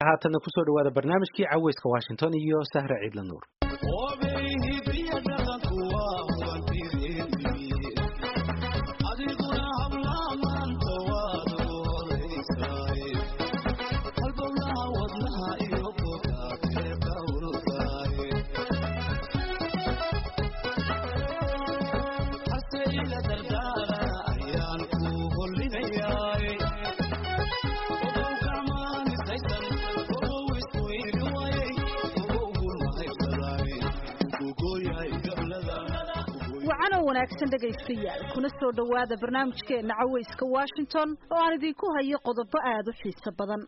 haatanna kusoo dhawaada barnaamijkii caweyska washington iyo sahra ciidla nuur wanaagsan dhegaystayaal kuna soo dhowaada barnaamijkeena caweyska washington oo aan idinku hayo qodobo aada u xiiso badan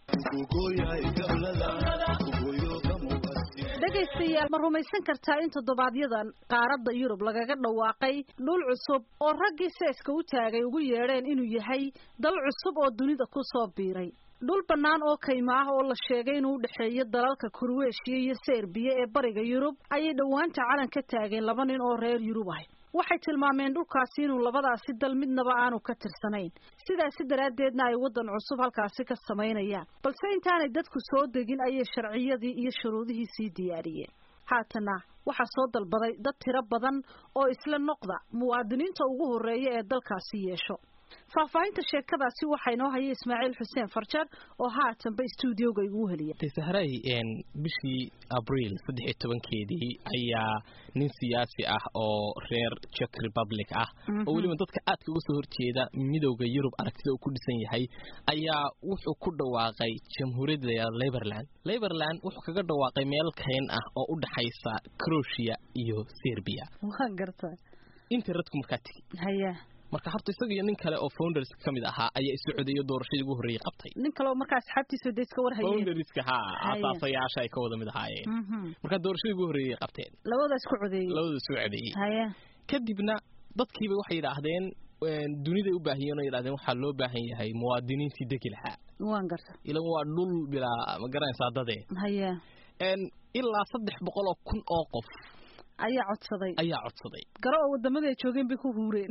dhegaystayaal ma rumaysan kartaa in toddobaadyada qaaradda yurub lagaga dhawaaqay dhul cusub oo raggii seeska u taagay ugu yeedheen inuu yahay dal cusub oo dunida ku soo biiray dhul bannaan oo kaymo ah oo la sheegay inuu u dhexeeyo dalalka kurweeshiya iyo serbiya ee bariga yurub ayay dhowaanta calan ka taageen laba nin oo reer yurub ah waxay tilmaameen dhulkaasi inuu labadaasi dal midnaba aanu ka tirsanayn sidaasi daraaddeedna ay waddan cusub halkaasi ka samaynayaan balse intaanay dadku soo degin ayay sharciyadii iyo shuruudihii sii diyaariyeen haatana waxaa soo dalbaday dad tiro badan oo isla noqda muwaadiniinta ugu horreeya ee dalkaasi yeesho faahfaahinta sheekadaasi waxaa inoo haya ismaaciil xuseen farjar oo haatanba stuudioga iguu heliya sahray bishii abriil saddex iyo tobankeedii ayaa nin siyaasi ah oo reer czech republic ah oo weliba dadka aadka uga soo horjeeda midowda yurub aragtida uu ku dhisan yahay ayaa wuxuu ku dhawaaqay jamhuuriyadda liberland liberland wuxuu kaga dhawaaqay meel kayn ah oo u dhaxaysa croatia iyo serbia waan garta interretku markaa tegi haya marka horta isaga iyo nin kale oo founders ka mid ahaa ayaa isu codeeyo doorashadii ugu horreeyey qabtay nin kale oo markaa asxaabtiisa de iska warhayeen founderska ha asaasayaasha ay ka wada mid ahaayeen marka doorashadii ugu horreeyey qabteen labada isku codeeyey labada isku codeeyey haya kadibna dadkiiba waxay yidhaahdeen duniday u baahiyeen oo yidhahdeen waxaa loo baahan yahay muwaadiniintii degi lahaa waan garta ilan waa dhul bilaa ma garanaysaa dadee haya ilaa saddex boqol oo kun oo qof ayaa codsaday ayaa codsaday garo oo wadamada ay joogeen bay ku huureen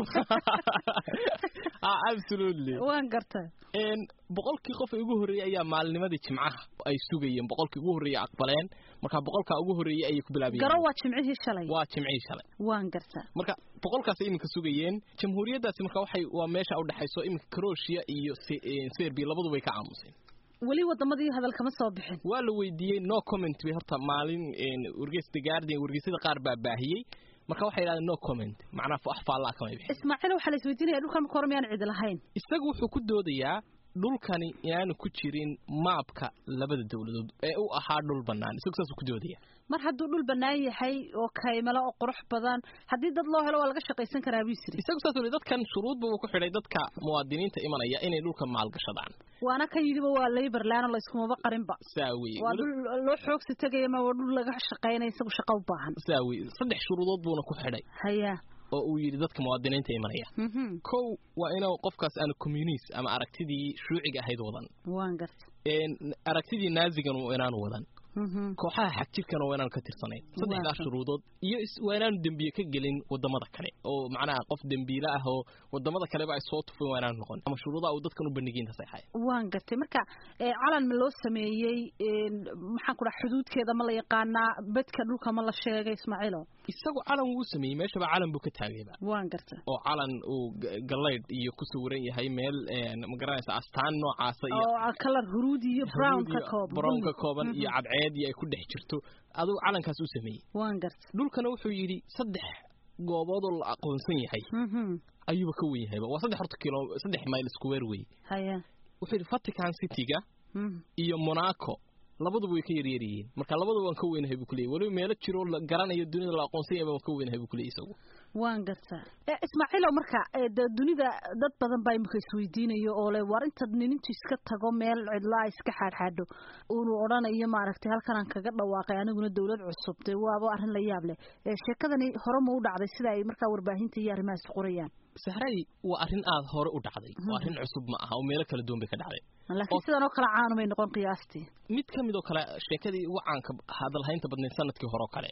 absolutely waan garta boqolkii qof ee ugu horreeyey ayaa maalinimadii jimcaha ay sugayeen boqolkii ugu horreeyey aqbaleen marka boqolkaa ugu horreeyey ayay ku bilaabayeen garo waa jimcihii shalay waa jimcihii shalay waan garta marka boqolkaas iminka sugayeen jamhuuriyaddaasi marka waxay waa meesha u dhexayso iminka croatia iyo serbia labaduba way ka aamuseen weli wadamadii hadal kama soo bixin waa la weydiiyey no comment bay horta maalin wargeys the guardian wargeysyada qaar baa baahiyey marka waxay yidhahdeen no comment macnaa wax faallaa kamay bixin ismaaciil waxaa la isweydiinaya dhulkan marka hore miyaan cidi lahayn isagu wuxuu ku doodayaa dhulkani inaanu ku jirin maabka labada dawladood ee u ahaa dhul bannaan isagu saasuu ku doodaya mar hadduu dhul bannaan yahay oo kaymalo oo qurux badan haddii dad loo helo waa laga shaqaysan karaa buu yisiri isagu saas uli dadkan shuruudba uu ku xidhay dadka muwaadiniinta imanaya inay dhulka maalgashadaan waana kan yidhiba waa laborland oo layskumaba qarinba saa weye waa dhul loo xoogsi tegaya ma waa dhul laga shaqaynaya isagu shaqa u baahan saa weye saddex shuruudood buuna ku xidhay haya oo uu yidhi dadka muwaadiniinta imanaya kow waa inuu qofkaas aanu communist ama aragtidii shuuciga ahayd wadan waan garta aragtidii naazigan inaanu wadan kooxaha xagjirkana waa inaanu ka tirsanayn saddexdaa shuruudood iyo waa inaanu dembiye ka gelin wadamada kale oo macnaha qof dembiile ah oo wadamada kaleba ay soo tufeen waa inaanu noqon ama shuruudaha uu dadkan u bandhigiin taas ay ahayd waan gartay marka calan ma loo sameeyey maxaan ku dhaha xuduudkeeda ma la yaqaanaa bedka dhulka ma la sheegay ismaaciilo isagu calan wuu sameeyey meeshaba calan buu ka taagayba waan garta oo calan uu galaydh iyo ku sawiran yahay meel ma garanaysa astaan noocaasa iyo oo kalar huruudi iyo brown ka kooban brown ka kooban iyo cadceed iyo ay ku dhex jirto adugu calankaas u sameeyey waan garta dhulkana wuxuu yidhi saddex gooboodoo la aqoonsan yahay ayuuba ka wen yahayba waa saddex horta kilo saddex mayl square wey haya wuxuu yidhi vatican cityga iyo monaco labaduba way ka yaryar yihiin marka labaduba waan ka weynahay buu kuleeyay weliba meelo jiroo la garanayo dunida la aqoonsan yahay waan ka weynahay buu kuleeyay isagu waan gartaa ismaaciilow marka de dunida dad badan baa imika isweydiinayo oo le war intaad ninintu iska tago meel cidlaa iska xaadxaadho uunu odhanayo maaragtay halkanaan kaga dhawaaqay aniguna dawlad cusub dee waaba arrin la yaab leh sheekadani hore ma u dhacday sida ay markaa warbaahinta iyo arrimahaas qorayaan sahray waa arrin aada hore u dhacday waa arrin cusub ma aha oo meelo kala duwan bay ka dhacday laakiin sidan oo kale caanumay noqon qiyaastii mid ka mid oo kale sheekadii ugu caanka hadalhaynta badnayd sanadkii hore oo kale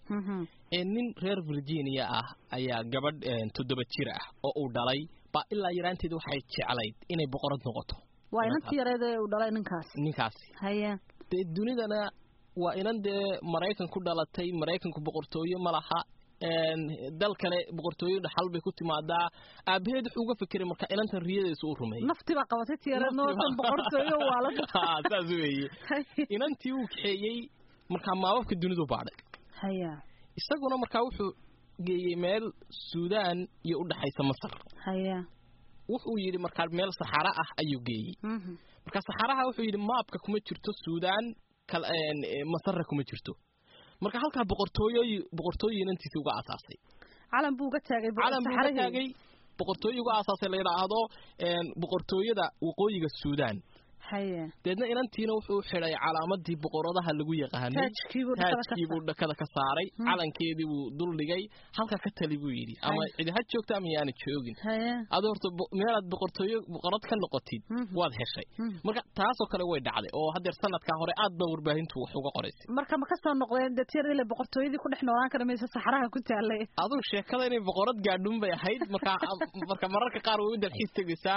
nin reer virginia ah ayaa gabadh toddoba jir ah oo uu dhalay baa ilaa yaraanteeda waxay jeclayd inay boqorad noqoto waa inantii yareed ee uu dhalay ninkaasi ninkaasi haye dee dunidana waa inan dee maraykan ku dhalatay maraykanku boqortooyo ma laha dal kale boqortooyo dhaxal bay ku timaadaa aabaheed wuxuu uga fikiray marka inantan riyadiisa uu rumeeyey naftii baa qabatay tii yareed nootan boqortooyo waa la saas weeye inantii uu kaxeeyey markaa maababka dunidu baadhay haya isaguna markaa wuxuu geeyey meel suudaan iyo u dhaxaysa masar haya wuxuu yidhi markaa meel saxara ah ayuu geeyey marka saxaraha wuxuu yidhi maabka kuma jirto suudaan masarra kuma jirto marka halkaa boqortooyoy boqortooyo inantiisa uga aasaasay calan buu uga taagay calan buu uga taagay boqortooyo uga aasaasay la yidhaahdo boqortooyada waqooyiga suudaan haye deedna inantiina wuxuu xidhay calaamadii boqoradaha lagu yaqaanay taajkiibuu dhakada ka saaray calankeedii buu dul dhigay halka ka tali buu yidhi ama cidi ha joogto ama yaana joogin adu horta meelaad boqortooyo boqorad ka noqotid waad heshay marka taasoo kale way dhacday oo haddeer sanadkaa hore aad ba warbaahintu wax uga qoraysay marka ma kasoo noqdeen detyar ile boqortooyadii ku dhex noolaan kara maysa saxaraha ku taalay aduu sheekada inay boqorad gaadhun bay ahayd marka marka mararka qaar way u dalxiis tegaysaa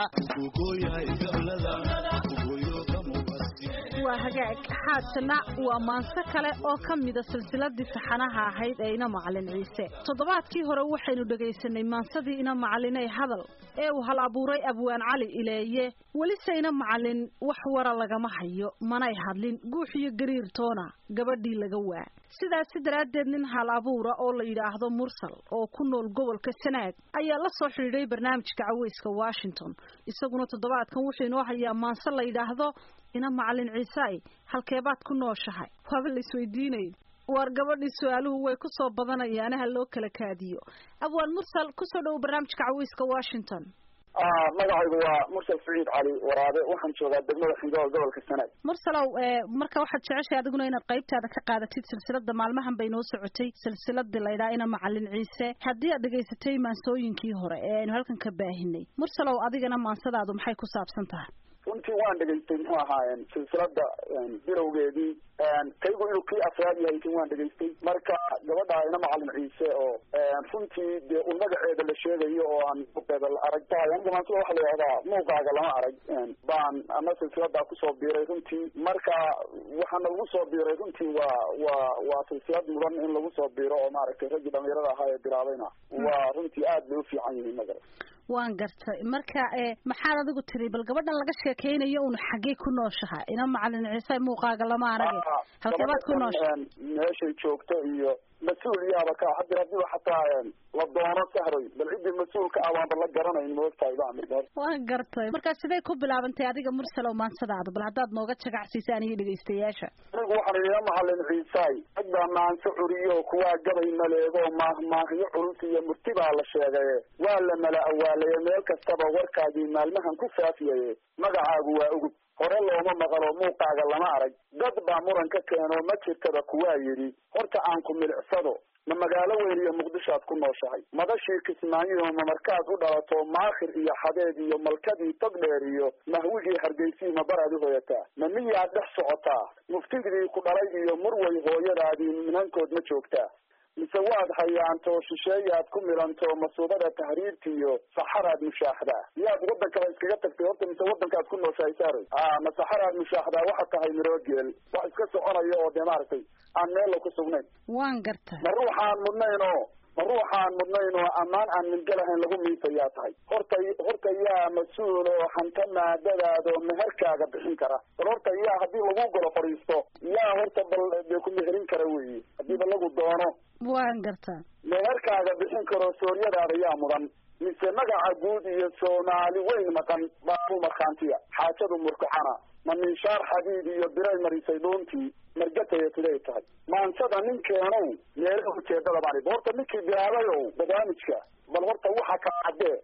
waa hagaag haatana waa maanso kale oo ka mida silsiladii saxanaha ahayd ee ina macalin ciise toddobaadkii hore waxaynu dhegaysanay maansadii ina macalinay hadal ee uu hal abuuray abwaan cali ileeye welise ina macalin wax wara lagama hayo manay hadlin guux iyo gariirtoona gabadhii laga waa sidaasi daraaddeed nin hal abuura oo la yidhaahdo mursal oo ku nool gobolka sanaag ayaa la soo xidhiidhay barnaamijka caweyska washington isaguna toddobaadkan wuxuu inoo hayaa maanse la yidhaahdo ina macalin ciisaay halkeebaad ku nooshahay waaba la isweydiinay waar gabadhii su-aaluhu way ku soo badanayaanaha loo kala kaadiyo abwaan mursal kusoo dhowo barnaamijka caweyska washington magacaygu waa mursal saciid cali waraabe waxaan joogaa degmada xingool gobolka sanaag mursalow marka waxaad jeceshahay adiguna inaad qaybtaada ka qaadatid silsilada maalmahan bay noo socotay silsiladii laydhaa ina macalin ciise haddii aad dhegaysatay maansooyinkii hore ee aynu halkan ka baahinay mursalow adigana maansadaadu maxay ku saabsan tahay runtii waan dhegaystay muxuu ahaa silsilada bilowgeedii kaygu inuu kii afraad yahay kin waan dhegaystay marka gabadha ina macalin ciise oo runtii dee un magaceeda la sheegayo oo aan muuqeeda la arag tahay aniga maansida waxa la yidhahdaa muuqaaga lama arag baan ama silsiladaa kusoo biiray runtii marka waxaana lagu soo biiray runtii waa waa waa silsilad mudan in lagu soo biiro oo maaragtay raggii dhalinyarada ahaa ee bilaabayna waa runtii aad bay ufiican yihiin magara waan gartay marka maxaad adigu tiri bal gabadhan laga sheekeynayo un xaggee ku nooshaha ina macalin ciise muuqaaga lama arage halkeebaad ku nooshaha meeshay joogto iyo mas-uul yaaba ka hadir hadiiba xataa la doono sahroy bal ciddii mas-uulka ah waanba la garanayn moogtahay bamir waan gartay marka siday ku bilaabantay adiga mursalow maansadaada bal haddaad nooga jagacsiisaan iyo dhegaystayaasha anigu waxaan ina macalin ciisaay rag baa maanso curiyo kuwaa gabay maleego maahmaahyo culus iyo murti baa la sheegaye waa la mala awaalaye meel kastaba warkaagii maalmahan ku faafiyaye magacaagu waa ugub hore looma maqalo muuqaaga lama arag dad baa muran ka keeno ma jirtaba kuwaa yidhi horta aan ku milicsado ma magaalo weyn iyo muqdishoad ku nooshahay madashii kismaayiho ma markaad u dhalato maakhir iyo xadeed iyo malkadii togdheer iyo mahwigii hargeysii ma baraad u hoyataa ma miyaad dhex socotaa muftigdii ku dhalay iyo murway hooyadaadii minankood ma joogtaa mise waad hayaanto shisheeyaad ku milanto masuubada tahriirta iyo saxaraad mushaaxdaa yaad waddankaba iskaga tagtay horta mise waddankaad ku nooshahay saaroy a ma saxaraad mushaaxdaa waxaad tahay miroogeel wax iska soconaya oo dee maaragtay aan meella ku sugnayn waan gartay ma ruuxaan mudnayn oo ma ruuxaan mudnayn oo ammaan aan mingelahayn lagu miisayaa tahay horta horta yaa mas-uul oo hanta maadadaadoo meherkaaga bixin kara bal horta yaa haddii lagu golo fadhiisto yaa horta bal dee ku meherin kara weeye haddiiba lagu doono waan gartaa meherkaaga bixin karo sooryadaada yaa mudan mise magaca guud iyo soomaali weyn maqan baabu markhaantiya xaajadu murkaxana ma minshaar xadiid iyo biray marisay dhuuntii margataya siday tahay maansada ninkeenow meelaha ujeedada baan horta ninkii bilaabayow barnaamijka bal horta waxa ka caddee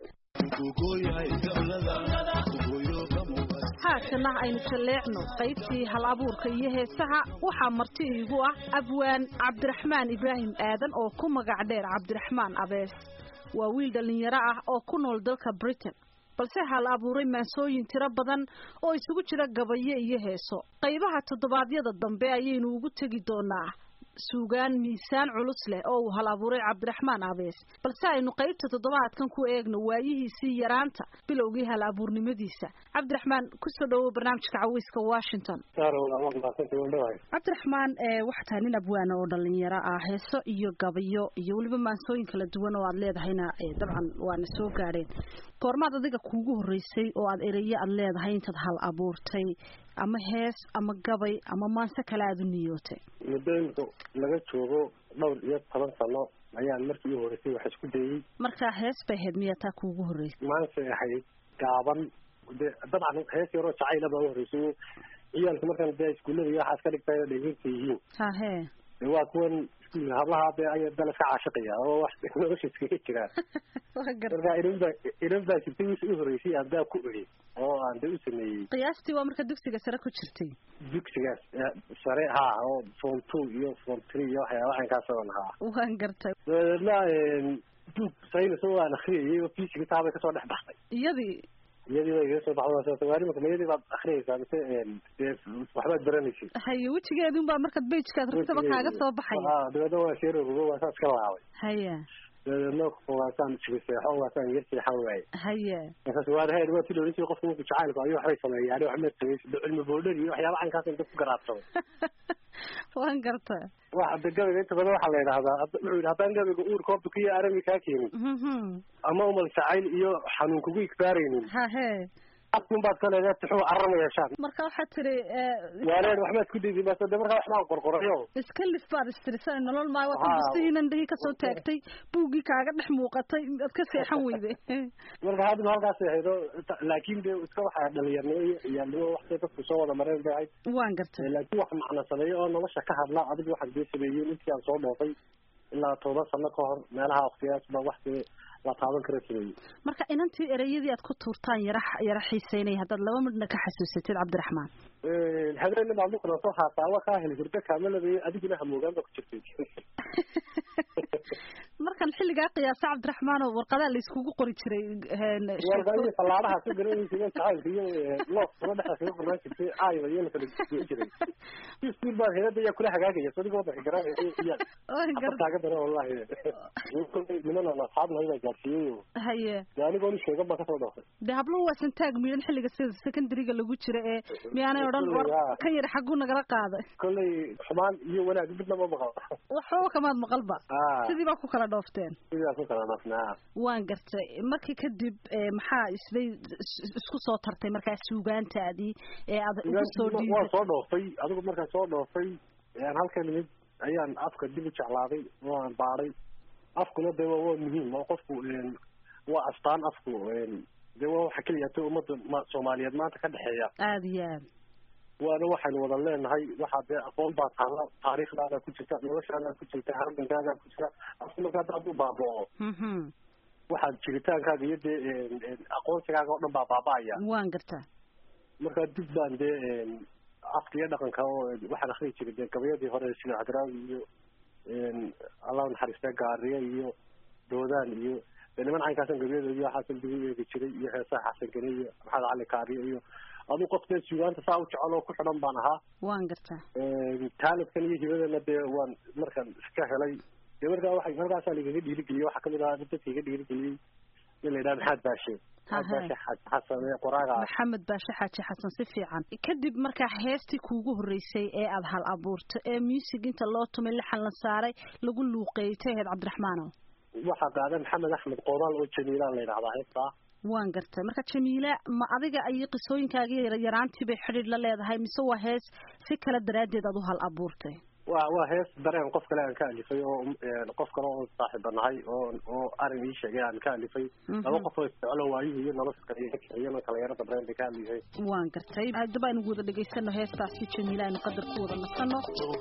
haatana aynu jalleecno qaybtii hal abuurka iyo heesaha waxaa marti iigu ah abwaan cabdiraxmaan ibraahim aadan oo ku magac dheer cabdiraxmaan abees waa wiil dhallinyaro ah oo ku nool dalka britain balse hal abuuray maansooyin tiro badan oo isugu jira gabayo iyo heeso qaybaha toddobaadyada dambe ayaynu ugu tegi doonaa suugaan miisaan culus leh oo uu hal abuuray cabdiraxmaan abees balse aynu qaybta toddobaadkan ku eegno waayihiisii yaraanta bilowgii hal abuurnimadiisa cabdiraxmaan kusoo dhawow barnaamijka caweyska washington cabdiraxmaan waxaa tahay nin abwaana oo dhalinyaro ah heeso iyo gabayo iyo weliba maansooyin kala duwan oo aad leedahayna dabcan waana soo gaadheen goormaad adiga kuugu horreysay oo aad ereyo aad leedahay intaad hal abuurtay ama hees ama gabay ama maanse kale aada u niyootay muddooyinka laga joogo dhowr iyo toban sano ayaan markii u horreysay wax isku dayey markaa hees bay ahayd miyaa taa kuugu horreysay maanse ahayd gaaban de dabcan hees yaroo jacayla baa u horreysay ciyaalka markaan dee iskuullada iyo waxaas ka dhigtay dhegeysta yihiin hahe de waa kuwan iskuulka hablaha dee aya dala ka caashiqaya oo wax nolosha iskaga jiraan marka inan baa inan baa jirtay wixii u horreysay aan daa ku eri oo aan de u sameeyey qiyaastii waa marka dugsiga sare ku jirtay dugsigaas sare ha oo form two iyo form three iyo waxyaaba caynkaas oon haa waan gartay dabeedna duug saynis oo aan akriyayay oo fiisiga taabay kasoo dhex baxday iyadii iyadii bay igaga soo baxday waa imika mayadii baad akriyaysaa mise dee waxbaad baranaysid haye wejigeedun baa markaad bejkaad ragtaba kaaga soo baxaya dabeedna waa sheerorugo waa saas ka laabay haya dabeedna waasaan sigiseexo waasaan yar seexan waaye haya markaas waa reer waa ti loodhan jiray qofka marku jacaylku ayuu waxbay sameeyay ani waxma sameeyay cilmi boodhar iyo waxyaaba caynkaas inta ku garaabsaday waan garta waxa de gabayga inta badan waxaa la yidhahdaa wuxuu yidhi haddaan gabayga uurka horta kuyo arami kaa keenin ama umal jacayl iyo xanuun kugu igbaaraynin hahe afkun baad ka leedahay tixuu carama yeeshaan marka waxaad tiri waaleen waxbaad ku dayday bas de markaa waxbaan qorqorayo iska lif baad istirisan nolol maayo waad bustihiinan dhihi kasoo taagtay buuggii kaaga dhex muuqatay ad ka seexan weyde marka hadda halkaas ahaydo laakin de iska waxaa dhalinyarnimo iyo ciyaalnimo waxtay dadku soo wada mareen bay ahayd waan gartay laakiin wax macna sameeyo oo nolosha ka hadla adiga waxaan dee sameeyey intii aan soo dhoofay ilaa toban sano ka hor meelaha waktigaas ba wax dee la taaban kara sameeyey marka inantii ereyadii aad ku tuurtaan yara yara xiiseynaya haddaad laba midna ka xasuusatid cabdiraxmaan habeenna baad muqna soo haataa wa kaa heli hurdo kaamalabay adiguna hamoogaan ba ku jirtay markan xilligaa qiyaasa cabdiraxmaan oo warqadaa la iskugu qori jiray warqadii fallaadaha ka garanaysa jacaylka iyo loof kula dhexa kaga qornaan jirtay aayba iyo la kala goyn jiray iskuul baa heerada ayaa kula hagaagaya sadiga wadanka garanaysa iyaa afartaaga dara wallahi niman aan asxaabnahay baa gaarsiiyey haye de anigoon sheegan baan kasoo dhoofay de habluhu waa santaag miidhan xilliga sida secondary-ga lagu jira ee miyaanay odhan war kan yar xagguu nagala qaaday kollay xumaan iyo wanaag midna ma maqal waxbaba kamaad maqalba sidii baa ku kala dhoofteen sidaa ku kala dhoofnaa waan gartay markii kadib maxaa isday isku soo tartay markaa suugaantaadii ee aad ugu soo dhiibay waan soo dhoofay adigu markaan soo dhoofay aan halkan imid ayaan afka dib u jeclaaday oo aan baadhay afkuna de waa waa muhiim oo qofku waa astaan afku de waa waxa keliya ta ummadda soomaaliyeed maanta ka dhexeeya aada iyo aad waana waxaynu wada leenahay waxaa dee aqoon baa taala taariikhdaada ku jirta noloshaada ku jirta halgankaaga ku jira afku marka hadda hadduu baabao waxaad jiritaankaaga iyo dee aqoonsigaaga oo dhan baa baaba'aya waan gartaa marka dib baan dee afka iyo dhaqanka oo waxaan akriyi jiray dee gabayadii hore sida cadraawi iyo allah naxariista gaariye iyo doodaan iyo dee niman caynkaasan gabayadooda waxaasan dib u eegi jiray iyo heesaha xasan gene iyo maxamed cali kaariye iyo aduu qof dee sugaanta saa u jecel oo ku xidhan baan ahaa waan gartaa taalibkan iyo hibadana dee waan markaan iska helay dee markaa waxa markaasaa lagaga dhiirigeliyey waxaa kamid ahaa dadka iga dhiirigeliyey in la yidhaha maxaad baashe baashe xasan qoraaga maxamed baashe xaaji xasan si fiican kadib markaa heestii kuugu horreysay ee aada hal abuurto ee music inta loo tumay lixan la saaray lagu luuqeeyay taheed cabdiraxmaanow waxaa qaada maxamed axmed qoomaal oo jamiilaan la yidhahdaa heestaa waan gartay marka jamiila ma adiga ayay qisooyinkaagii yaraantii bay xidhiir la leedahay mise waa hees si kale daraaddeed aad u hal abuurtay wa waa hees dareen qof kale aan ka alifay oo qof kale oo saaxiiba nahay oo oo arrin ii sheegay aan ka alifay laba qof oo isjeclo waayuhu iyo nolosha kale ka kiciyana kala yaro dabreen bay ka alifay waan gartay haddaba aynu wada dhegaysano heestaasi jamiila aynu qadar ku wada nasano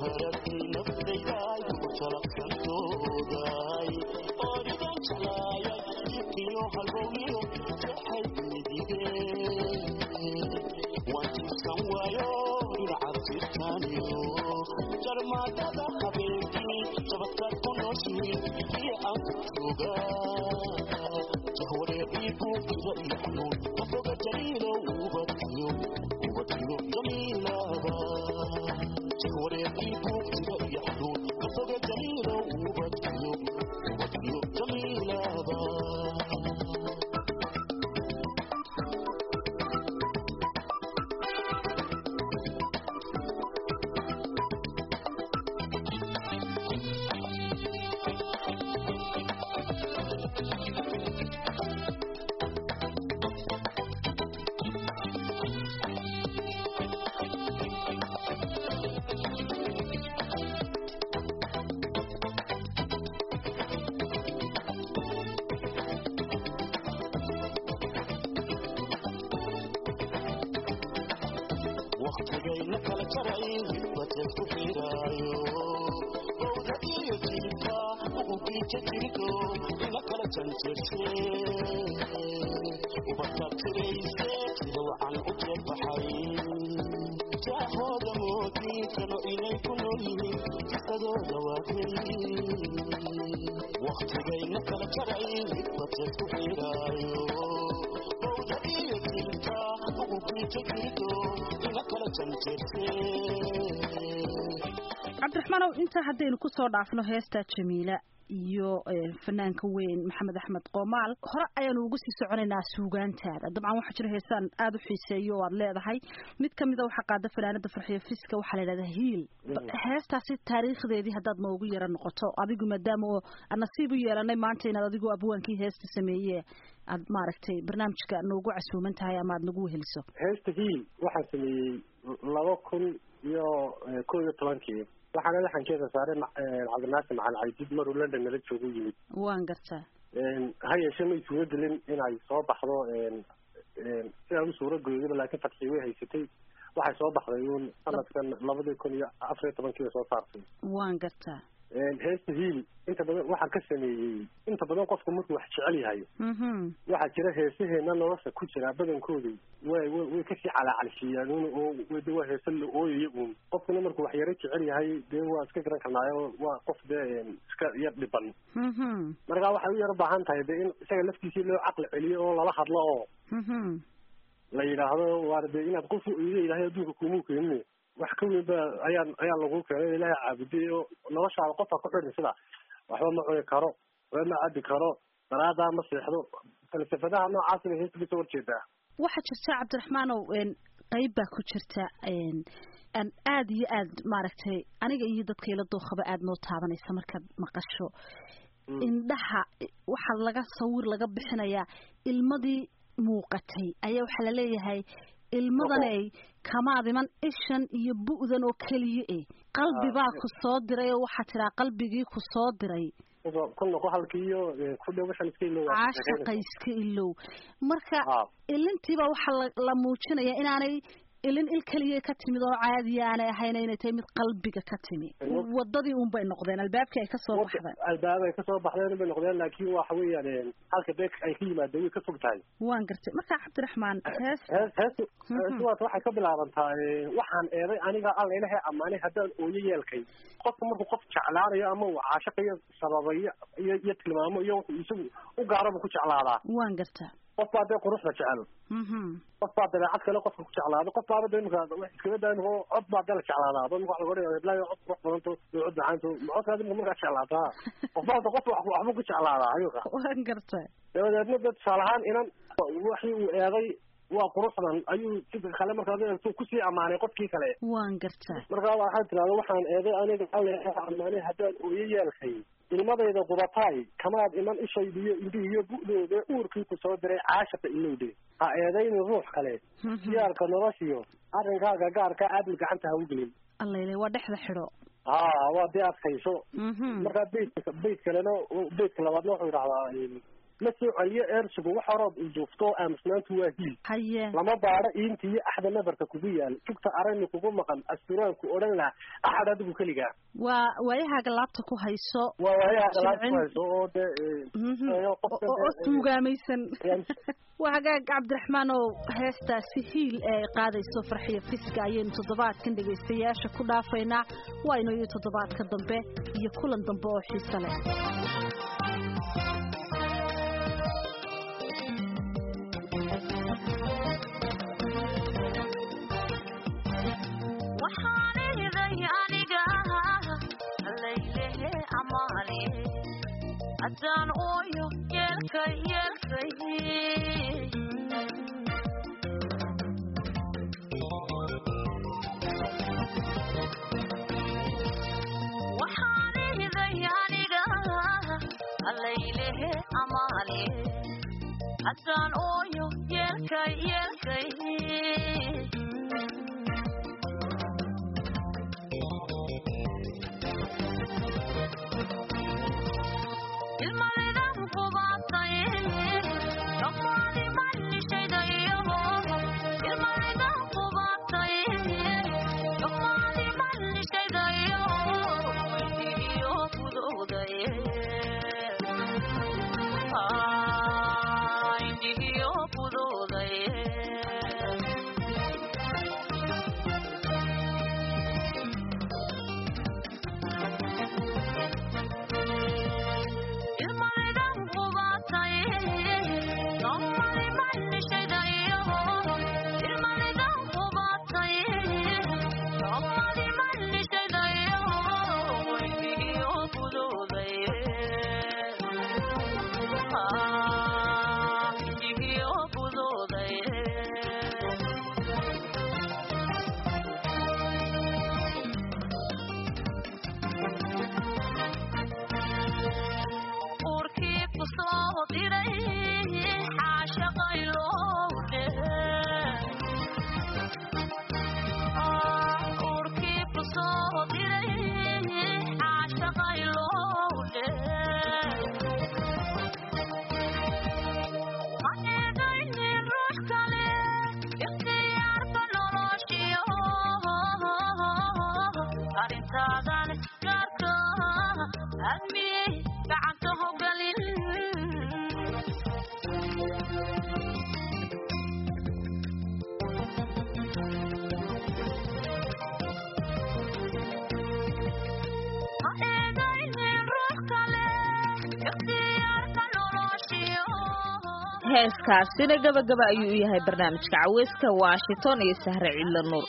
jarmaadada habeenkii shabadkaad ku nooshiin iyo aankutuga jahwareeqii buuqida iyo xanuun afoga jaliilo ubadkiyo ubadkiyo jamiilaba jahwareeqii buuqida iyo xanuun ka jirto ina kala janjeerse ubadka tirayse sida wacan u jeebaxay jaahooda moodii kalo inay ku nool yihiin kisadooda waagay waktigayna kala jaray midbadse ku xiraayo bowda iyo dilka uqubkii ka jirto ina kala janjeerse cabdiraxmaanow intaa haddaynu kusoo dhaafno heesta jamiila iyo fanaanka weyn maxamed axmed qoomaal hore ayaanu ugu sii soconaynaa suugaantaada dabcan waxaa jira heesaan aada u xiiseeyo oo aad leedahay mid kamida waxaa qaada fanaanada farxiyo fiska waxaa la yidhahdaa hiil heestaasi taariikhdeedii haddaad noogu yaro noqoto adigu maadaama oo aan nasiib u yeelanay maanta inaad adigu abwaankii heesta sameeye aad maaragtay barnaamijka noogu casuuman tahay ama aad nagu weheliso heesta hiil waxaan sameeyey laba kun iyo kow iyo tobankii waxaana laxankeeda saaray cabdinaasir macalin caydiid maruu london nala joogu yimid waan gartaa ha yeeshee may suuro gelin inay soo baxdo sidaan u suuro goydiba laakiin fatxii way haysatay waxay soo baxday uun sanadkan labadii kun iyo afar iyo tobankii bay soo saartay waan gartaa heesta hiil inta badan waxaan ka sameeyey inta badan qofku markuu wax jecel yahay waxaa jira heesaheena nolosha ku jira badankoodu way way way kasii calacalshiiyaan un oo de waa heese la ooyaya uun qofkuna markuu wax yaro jecel yahay dee waa iska garan karnaayo waa qof dee iska yar dhiban markaa waxay u yaro baahan tahay de in isaga laftiisii loo caqli celiyo oo lala hadlo oo la yidhaahdo waar de inaad qof iga ilaahay adduunka kumuu keenine wax ka weyn ba ayaa ayaa lagu keenay ilaahay caabuday oo noloshaada qofka ku xidhin sida waxba ma cuni karo waxba ma cabi karo daraadaa ma seexdo falsafadaha noocaas bay heesta kasoo horjeedaa waxaa jirta cabdiraxmaanow qeyb baa ku jirta aan aada iyo aad maaragtay aniga iyo dadka ila dookhaba aada noo taabanaysa markaad maqasho indhaha waxaa laga sawir laga bixinayaa ilmadii muuqatay ayaa waxaa laleeyahay ilmadanay kamaad iman ishan iyo bu'dan oo keliya e qalbibaa ku soo diray oo waxaa tiraa qalbigii ku soo diray ku noqo halkii iyo ku dhow waxaan iska ilow caashaqa iska ilow marka ilintiibaa waxaa la muujinaya inaanay ilin il keliya ka timid oo caadiya aanay ahayn inay tahay mid qalbiga ka timi wadadii un bay noqdeen albaabkii ay kasoo baxdeen albaab ay kasoo baxdeen bay noqdeen laakiin waxa weeyaan halka beek ay ka yimaadeen way ka fog tahay waan gartay marka cabdiraxmaan hees hees hees heesuwaas waxay ka bilaabantaa waxaan eeday aniga alla ilahay ammaanay haddaan ooyo yeelkay qofka markuu qof jeclaanayo ama uu caashaqayo sababayo iyo iyo tilmaamo iyo wuxuu isagu u gaaraba ku jeclaadaa waan gartaa qof baa dee quruxda jecel qof baa dabeecad kale qofka ku jeclaado qof baaba de imika iskaga daa imika cod baa dee la jeclaadaa dad imika waxa laga dhigaa heblayo cod qurux badanto iyo cod macaanto codkaad imika markaa jeclaataa qof baa qof waxba ku jeclaadaa ayuka waan gartay dabadeedna dee tusaale ahaan inan waxii uu eeday waa quruxdan ayuu sidka kale markaad eegto kusii ammaanay qofkii kale waan gartaa markaa waxaad tirahda waxaan eeday aniga alle ammaanay haddaan ooyo yeelkay ilmadayda qudataay kamaad iman ishaydiyo indhihiyo bu'dooda uurkii ku soo diray caashaqa ilowde ha eedaynin ruux kale siyaarka noloshiyo arrinkaaga gaarka aadil gacanta ha u gelin allayle waa dhexda xidho ha waa dee adkayso markaa beytka beyt kalena beytka labaadna wuxuu idhahdaa ma soo celiyo eersigu wax horood ujuufto aamusnaantu waa hiil haye lama baadho iinta iyo axda nabarka kugu yaal jugta arani kugu maqan asturaanku odhan laha axad adigu keligaa waa waayahaaga laabta ku hayso waa waayahaaga laabta ku hayso oo dee oo tuugaamaysan waa hagaag cabdiraxmaan oo heestaasi hiil ee ay qaadayso farxiyo fiska ayaynu toddobaadkan dhegaystayaasha ku dhaafaynaa waaynu iyo toddobaadka dambe iyo kulan dambe oo xiise leh haddaan ooyo yeelkay yeelkay waxaan ihday aniga allaylehe amaale haddaan ooyo yeelkay yeelkay intaadan gaarka admiyey gacanta hogalin ha eegaynin ruux kale ikhtiyaarka noloshiyo heeskaasina gabagaba ayuu u yahay barnaamijka caweyska washington iyo sahre cidlo nuur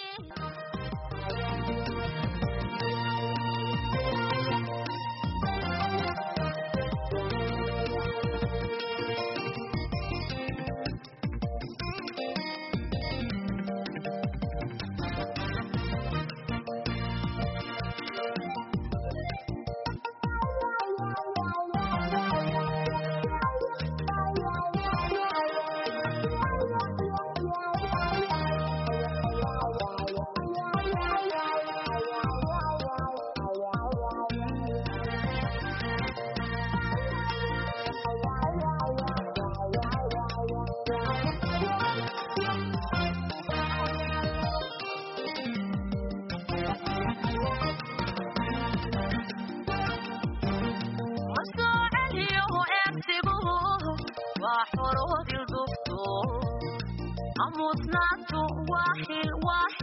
masoocelyo eegsigu waa xoroodil dugto amusnaantu waa xil waa